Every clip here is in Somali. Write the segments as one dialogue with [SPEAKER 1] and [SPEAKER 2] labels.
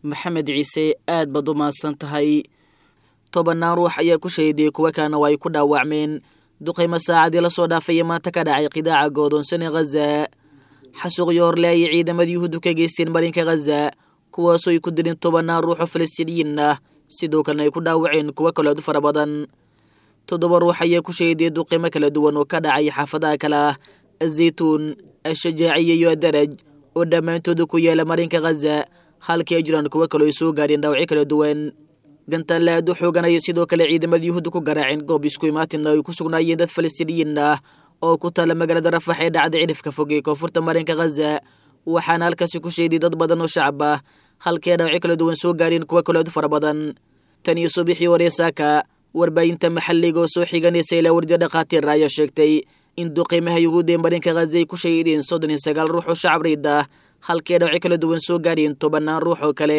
[SPEAKER 1] maxamed ciise aad baad u mahadsan tahay tobannaan ruux ayaa ku shahiday kuwa kalena waa ay ku dhaawacmeen duqaymo saacadii lasoo dhaafaya maanta ka dhacay qidaaca goodoonsane khaza xasuuqyo horle ayay ciidamada yuhuuddu ka geysteen marinka khaza kuwaasoo ay ku dileen tobannaan ruux oo falastiiniyiin ah sidoo kalena ay ku dhaawaceen kuwo kaleedu fara badan toddoba ruux ayaa ku shahiday duqaymo kala duwan oo ka dhacay xaafadaha kale ah azaytuun ashajaaciya iyo adaraj oo dhammaantooda ku yaala marinka khaza halkii ay jiraan kuwo kaloo ay soo gaadheen dhaawacyo kala duwan gantaanle aad u xooganaya sidoo kale ciidamada yuhuudda ku garaaceen goob isku imaatina ay ku sugnaayeen dad falastiiniyiin ah oo ku taala magaalada rafax ee dhacda cidhifka fog ee koonfurta marinka khaza waxaana halkaasi ku sheeday dad badan oo shacab ah halkii ay dhaawacyo kala duwan soo gaadheen kuwo kaleedu fara badan tan iyo subaxii hore saaka warbaahinta maxalliga oo soo xiganaysa ilaa wardiya dhakhaatiir ayaa sheegtay in duqiimaha yuhuudda ee marinka khaza ay ku shahiideen soddon iyo sagaal ruux oo shacab rayd ah halkii ay dhaawacyo kala duwan soo gaadheen tobannaan ruux oo kale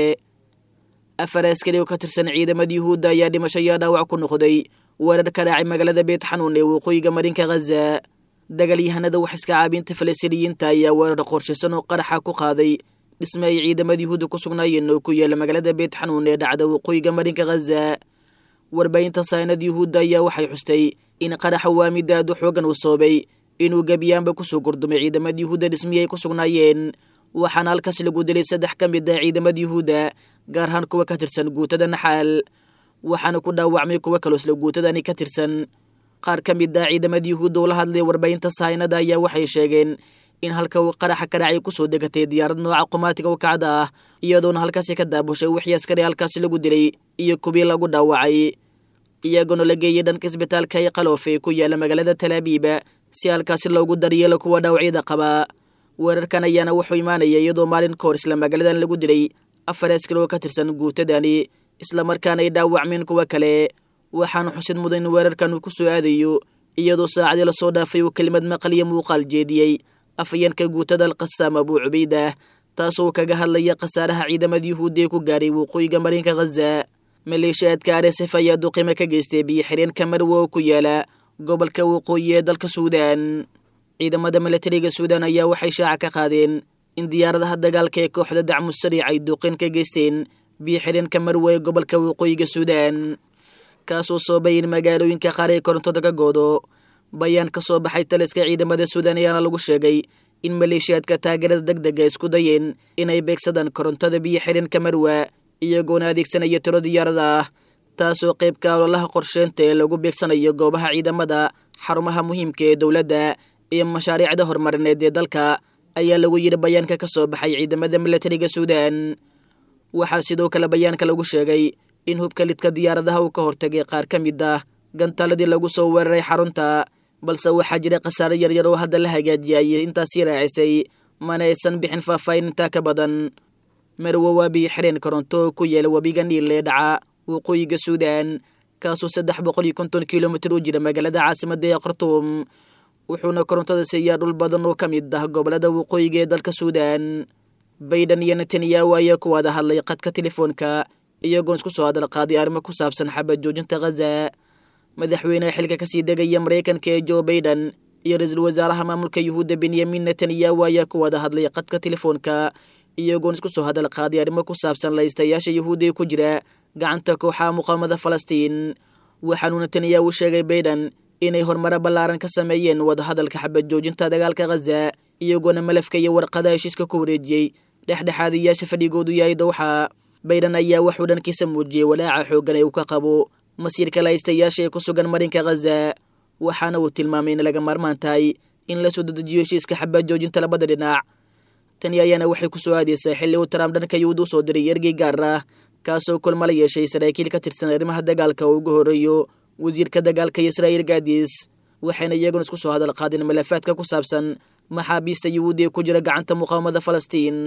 [SPEAKER 1] afar askari oo ka tirsan ciidamada yuhuudda ayaa dhimasho iyo dhaawac ku noqday weerar ka dhacay magaalada beet xanuun ee waqooyiga marinka khaza dagaalyahanada wax iska caabinta falastiiniyiinta ayaa weerar qorshaysan oo qaraxa ku qaaday dhisme ay ciidamada yuhuudda ku sugnaayeen oo ku yaala magaalada beet xanuun ee dhacda waqooyiga marinka khaza warbaahinta saynada yuhuudda ayaa waxay xustay in qaraxa waa mid aad u xoogan uu soobay inuu gebiyaanba kusoo gordumay ciidamada yuhuudda dhismihii ay ku sugnaayeen waxaana halkaas lagu dilay saddex ka mid ah ciidamada yuhuudda gaar ahaan kuwa ka tirsan guutada naxaal waxaana ku dhaawacmay kuwo kaloo isla guutadani ka tirsan qaar ka mid ah ciidamada yuhuudda oo la hadlay warbaahinta saynada ayaa waxay sheegeen in halka uu qaraxa ka dhacay kusoo degatay diyaarad nooca qumaatiga u kacda ah iyadoona halkaasi ka daabushay wixii askari halkaasi lagu dilay iyo kubii lagu dhaawacay iyagoona la geeyay dhanka isbitaalka ee qaloof ee ku yaala magaalada talaabiiba si halkaasi loogu daryeelo kuwa dhaawacyada qaba weerarkan ayaana wuxuu imaanaya iyadoo maalin ka hor isla magaaladan lagu dilay afar askari oo ka tirsan guutadani islamarkaana ay dhaawacmeen kuwo kale waxaana xusid mudan in weerarkan uu ku soo aadayo iyadoo saacadii lasoo dhaafay uu kelimad maqal iyo muuqaal jeediyey afayeenka guutada alqasaam abuu cubaydah taasoo kaga hadlaya khasaaraha ciidamada yuhuudda ee ku gaaray waqooyiga marinka khaza maleeshiyaadka arsf ayaa duqimo ka geystay biyo xireenka marwe oo ku yaala gobolka waqooyi ee dalka suudaan ciidamada milatariga suudaan ayaa waxay shaaca ka qaadeen in diyaaradaha dagaalka ee kooxda dacmu sariic ay duqin ka geysteen biyo xidheenka marwe ee gobolka waqooyiga suudaan kaasoo soobay in magaalooyinka qaar ee korontada ka goodo bayaan ka soo baxay taliska ciidamada suudaan ayaana lagu sheegay in maleeshiyaadka taageerada deg dega isku dayeen inay beegsadaan korontada biyo xidheenka marwe iyagoona adeegsanaya tiro diyaarada ah taasoo qaybka ololaha qorsheynta ee lagu beegsanayo goobaha ciidamada xarumaha muhiimka ee dowladda iyo mashaariicda horumarineed ee dalka ayaa lagu yidhi bayaanka ka soo baxay ciidamada milatariga suudaan waxaa sidoo kale bayaanka lagu sheegay in hubka lidka diyaaradaha uu ka hortagay qaar ka mid ah gantaaladii lagu soo weeraray xarunta balse waxaa jira khasaare yaryar oo hadda la hagaajiyay intaasii raacisay mana aysan bixin faahfaahin intaa ka badan marwe waa biyo xidheen koronto oo ku yaala webiga niil ee dhaca waqooyiga suudaan kaasoo saddex boqol iyo konton kilomitir u jira magaalada caasimadda ee khartuum wuxuuna korontada siiyaa dhul badan oo ka mid ah gobolada waqooyiga ee dalka suudaan bayden iyo netanyahu ayaa ku wada hadlay qadka telefoonka iyagoon isku soo hadal qaaday arrimo ku saabsan xabad joojinta khaza madaxweyneha xilka kasii degaya maraykanka ee jo baiden iyo ra-iisul wasaaraha maamulka yuhuudda benyamin netanyahu ayaa ku wada hadlay qadka telefoonka iyagoon isku soo hadal qaaday arrimo ku saabsan laystayaasha yuhuudda ee ku jira gacanta kooxaha muqaamada falastiin waxaanuu netanyahu sheegay baiden inay horumaro ballaaran ka sameeyeen wadahadalka xabad joojinta dagaalka khaza iyagoona malafka iyo warqada heshiiska ku wareejiyey dhexdhexaadiyaasha fadhigoodu yahay dowxa bayden ayaa wuxuu dhankiisa muujiyey walaaca xooggan ee uu ka qabo masiirka laystayaasha ee ku sugan marinka khaza waxaana uu tilmaamay in laga maarmaan tahay in la soo dedejiyo heshiiska xabad joojinta labada dhinac tani ayaana waxay ku soo aadaysaa xilli uu trump dhanka yuhuud u soo diray ergey gaar ah kaasoo kulma la yeeshay saraakiil ka tirsan arrimaha dagaalka oo ugu horreeyo wasiirka dagaalka israa'iil gaadis waxayna iyaguna isku soo hadal qaadeen malafaadka ku saabsan maxaabiista yuhuudda ee ku jira gacanta muqaawamada falastiin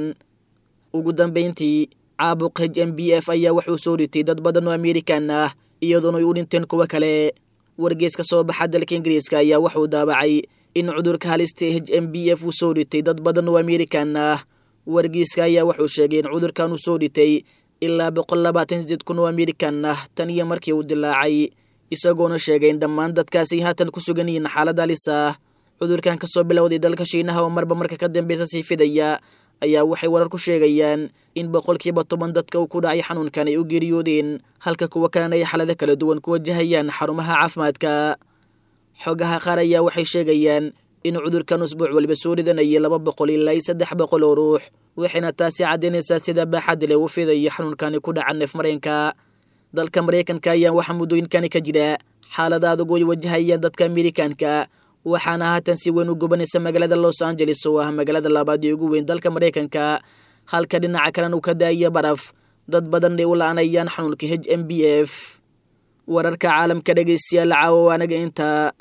[SPEAKER 1] ugu dambayntii caabuq h m b f ayaa wuxuu soo dhitay dad badan oo amerikan ah iyadoona ay u dhinteen kuwo kale wargees ka soo baxa dalka ingiriiska ayaa wuxuu daabacay in cudurka halista h m b f uu soo dhitay dad badan oo amerikan ah wargeyska ayaa wuxuu sheegay in cudurkan uu soo dhitay ilaa boqol labaatan sideed kun oo amerikan ah tan iyo markii uu dilaacay isagoona sheegay in dhammaan dadkaasi haatan ku sugan yihiin xaalad halis ah cudurkan ka soo bilowday dalka shiinaha oo marba marka ka dambeysa sii fidaya ayaa waxay warar ku sheegayaan in boqolkiiba toban dadka uu ku dhacay xanuunkan ay u geeriyoodeen halka kuwa kalena ay xaalado kala duwan ku wajahayaan xarumaha caafimaadka xogaha qaar ayaa waxay sheegayaan in cudurkan usbuuc waliba soo ridanayay laba boqol ilaa iyo saddex boqol oo ruux waxayna taasi caddaynaysaa sida baaxaddi leh u fidaya xanuunkani ku dhaca neef mareenka dalka maraykanka ayaa waxaa muddooyinkani ka jira xaalada adag oy wajahayaan dadka amerikanka waxaana haatan si weyn u gobanaysa magaalada los angeles oo ah magaalada labaad ee ugu weyn dalka maraykanka halka dhinaca kalena uu ka daaya baraf dad badan ay u la-anayaan xanuunka h m b f wararka caalamka dhegaystayaal caawo anaga inta